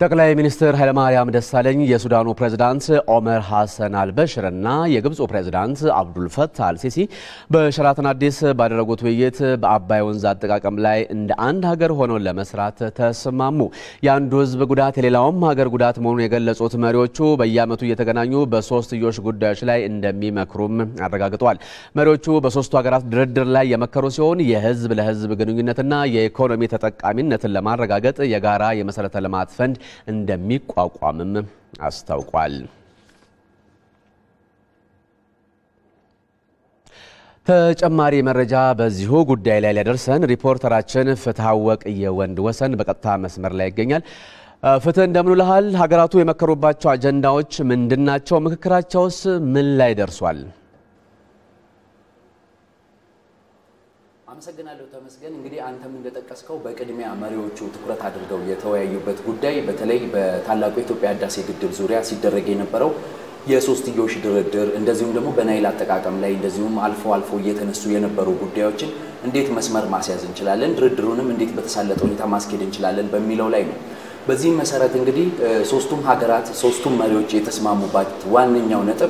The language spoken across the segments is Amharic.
ጠቅላይ ሚኒስትር ኃይለማርያም ደሳለኝ የሱዳኑ ፕሬዝዳንት ኦመር ሐሰን አልበሽር እና የግብፁ ፕሬዝዳንት አብዱልፈታህ አልሲሲ በሸራተን አዲስ ባደረጉት ውይይት በአባይ ወንዝ አጠቃቀም ላይ እንደ አንድ ሀገር ሆነው ለመስራት ተስማሙ። የአንዱ ሕዝብ ጉዳት የሌላውም ሀገር ጉዳት መሆኑን የገለጹት መሪዎቹ በየዓመቱ እየተገናኙ በሶስትዮሽ ጉዳዮች ላይ እንደሚመክሩም አረጋግጠዋል። መሪዎቹ በሶስቱ ሀገራት ድርድር ላይ የመከሩ ሲሆን የህዝብ ለህዝብ ግንኙነትና የኢኮኖሚ ተጠቃሚነትን ለማረጋገጥ የጋራ የመሰረተ ልማት ፈንድ እንደሚቋቋምም አስታውቋል። ተጨማሪ መረጃ በዚሁ ጉዳይ ላይ ሊያደርሰን ሪፖርተራችን ፍትሐወቅ የወንድ ወሰን በቀጥታ መስመር ላይ ይገኛል። ፍትህ እንደምን ውለሃል? ሀገራቱ የመከሩባቸው አጀንዳዎች ምንድናቸው? ምክክራቸውስ ምን ላይ ደርሷል? አመሰግናለሁ ተመስገን። እንግዲህ አንተም እንደጠቀስከው በቅድሚያ መሪዎቹ ትኩረት አድርገው የተወያዩበት ጉዳይ በተለይ በታላቁ የኢትዮጵያ ህዳሴ ግድብ ዙሪያ ሲደረግ የነበረው የሶስትዮሽ ድርድር እንደዚሁም ደግሞ በናይል አጠቃቀም ላይ እንደዚሁም አልፎ አልፎ እየተነሱ የነበሩ ጉዳዮችን እንዴት መስመር ማስያዝ እንችላለን፣ ድርድሩንም እንዴት በተሳለጠ ሁኔታ ማስኬድ እንችላለን በሚለው ላይ ነው። በዚህም መሰረት እንግዲህ ሶስቱም ሀገራት ሶስቱም መሪዎች የተስማሙባት ዋነኛው ነጥብ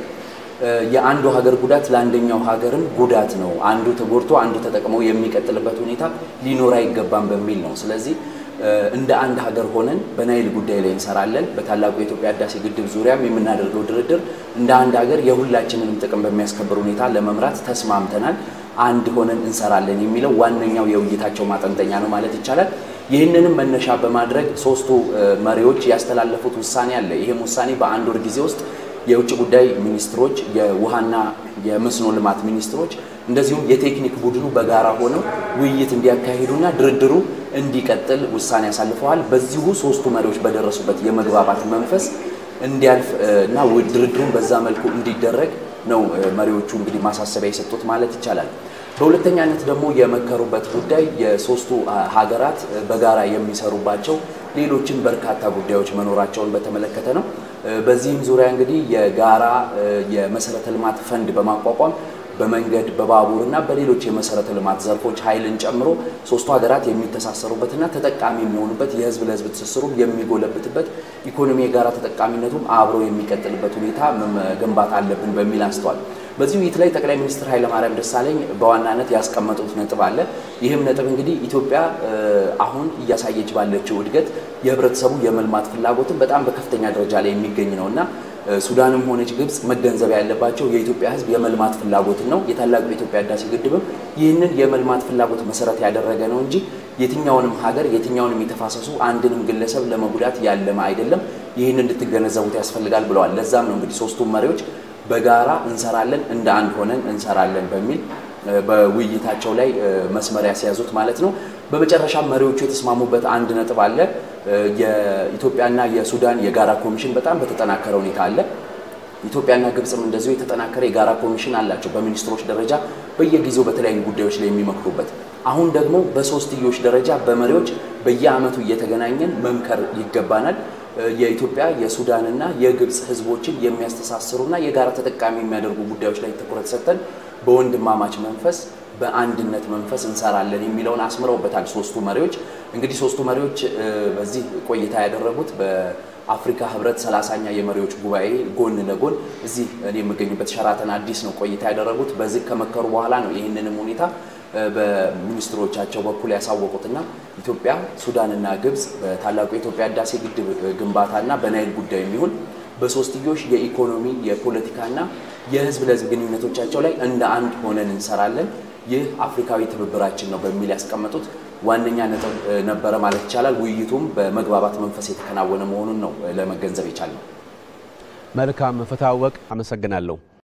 የአንዱ ሀገር ጉዳት ለአንደኛው ሀገርም ጉዳት ነው፣ አንዱ ተጎድቶ አንዱ ተጠቅሞ የሚቀጥልበት ሁኔታ ሊኖር አይገባም በሚል ነው። ስለዚህ እንደ አንድ ሀገር ሆነን በናይል ጉዳይ ላይ እንሰራለን። በታላቁ የኢትዮጵያ ህዳሴ ግድብ ዙሪያም የምናደርገው ድርድር እንደ አንድ ሀገር የሁላችንንም ጥቅም በሚያስከብር ሁኔታ ለመምራት ተስማምተናል፣ አንድ ሆነን እንሰራለን የሚለው ዋነኛው የውይይታቸው ማጠንጠኛ ነው ማለት ይቻላል። ይህንንም መነሻ በማድረግ ሶስቱ መሪዎች ያስተላለፉት ውሳኔ አለ። ይህም ውሳኔ በአንድ ወር ጊዜ ውስጥ የውጭ ጉዳይ ሚኒስትሮች፣ የውሃና የመስኖ ልማት ሚኒስትሮች እንደዚሁም የቴክኒክ ቡድኑ በጋራ ሆነው ውይይት እንዲያካሂዱና ድርድሩ እንዲቀጥል ውሳኔ ያሳልፈዋል። በዚሁ ሶስቱ መሪዎች በደረሱበት የመግባባት መንፈስ እንዲያልፍ እና ድርድሩን በዛ መልኩ እንዲደረግ ነው መሪዎቹ እንግዲህ ማሳሰቢያ የሰጡት ማለት ይቻላል። በሁለተኛነት ደግሞ የመከሩበት ጉዳይ የሶስቱ ሀገራት በጋራ የሚሰሩባቸው ሌሎችን በርካታ ጉዳዮች መኖራቸውን በተመለከተ ነው። በዚህም ዙሪያ እንግዲህ የጋራ የመሰረተ ልማት ፈንድ በማቋቋም በመንገድ በባቡር እና በሌሎች የመሰረተ ልማት ዘርፎች ኃይልን ጨምሮ ሶስቱ ሀገራት የሚተሳሰሩበትና ተጠቃሚ የሚሆኑበት የህዝብ ለህዝብ ትስስሩ የሚጎለብትበት ኢኮኖሚ የጋራ ተጠቃሚነቱም አብሮ የሚቀጥልበት ሁኔታ መገንባት አለብን በሚል አንስተዋል። በዚህ ውይይት ላይ ጠቅላይ ሚኒስትር ኃይለማርያም ደሳለኝ በዋናነት ያስቀመጡት ነጥብ አለ። ይህም ነጥብ እንግዲህ ኢትዮጵያ አሁን እያሳየች ባለችው እድገት የህብረተሰቡ የመልማት ፍላጎትን በጣም በከፍተኛ ደረጃ ላይ የሚገኝ ነው እና ሱዳንም ሆነች ግብጽ መገንዘብ ያለባቸው የኢትዮጵያ ህዝብ የመልማት ፍላጎትን ነው። የታላቁ የኢትዮጵያ ህዳሴ ግድብም ይህንን የመልማት ፍላጎት መሰረት ያደረገ ነው እንጂ የትኛውንም ሀገር የትኛውንም የተፋሰሱ አንድንም ግለሰብ ለመጉዳት ያለመ አይደለም። ይህን እንድትገነዘቡት ያስፈልጋል ብለዋል። ለዛም ነው እንግዲህ ሶስቱም መሪዎች በጋራ እንሰራለን፣ እንደ አንድ ሆነን እንሰራለን በሚል በውይይታቸው ላይ መስመር ያስያዙት ማለት ነው። በመጨረሻ መሪዎቹ የተስማሙበት አንድ ነጥብ አለ። የኢትዮጵያና የሱዳን የጋራ ኮሚሽን በጣም በተጠናከረ ሁኔታ አለ። ኢትዮጵያና ግብፅም እንደዚሁ የተጠናከረ የጋራ ኮሚሽን አላቸው በሚኒስትሮች ደረጃ በየጊዜው በተለያዩ ጉዳዮች ላይ የሚመክሩበት። አሁን ደግሞ በሶስትዮሽ ደረጃ በመሪዎች በየዓመቱ እየተገናኘን መምከር ይገባናል። የኢትዮጵያ የሱዳንና የግብፅ ህዝቦችን የሚያስተሳስሩና የጋራ ተጠቃሚ የሚያደርጉ ጉዳዮች ላይ ትኩረት ሰጥተን በወንድማማች መንፈስ በአንድነት መንፈስ እንሰራለን የሚለውን አስምረውበታል ሶስቱ መሪዎች። እንግዲህ ሶስቱ መሪዎች በዚህ ቆይታ ያደረጉት በአፍሪካ ህብረት ሰላሳኛ የመሪዎች ጉባኤ ጎን ለጎን እዚህ እኔ የምገኝበት ሸራተን አዲስ ነው ቆይታ ያደረጉት። በዚህ ከመከሩ በኋላ ነው ይህንንም ሁኔታ በሚኒስትሮቻቸው በኩል ያሳወቁትና ኢትዮጵያ፣ ሱዳንና ግብፅ በታላቁ የኢትዮጵያ ህዳሴ ግድብ ግንባታና በናይል ጉዳይ የሚሆን በሶስትዮሽ የኢኮኖሚ የፖለቲካና የህዝብ ለህዝብ ግንኙነቶቻቸው ላይ እንደ አንድ ሆነን እንሰራለን፣ ይህ አፍሪካዊ ትብብራችን ነው በሚል ያስቀመጡት ዋነኛ ነጥብ ነበረ ማለት ይቻላል። ውይይቱም በመግባባት መንፈስ የተከናወነ መሆኑን ነው ለመገንዘብ የቻልነው። መልካም ፍትሐወቅ፣ አመሰግናለሁ።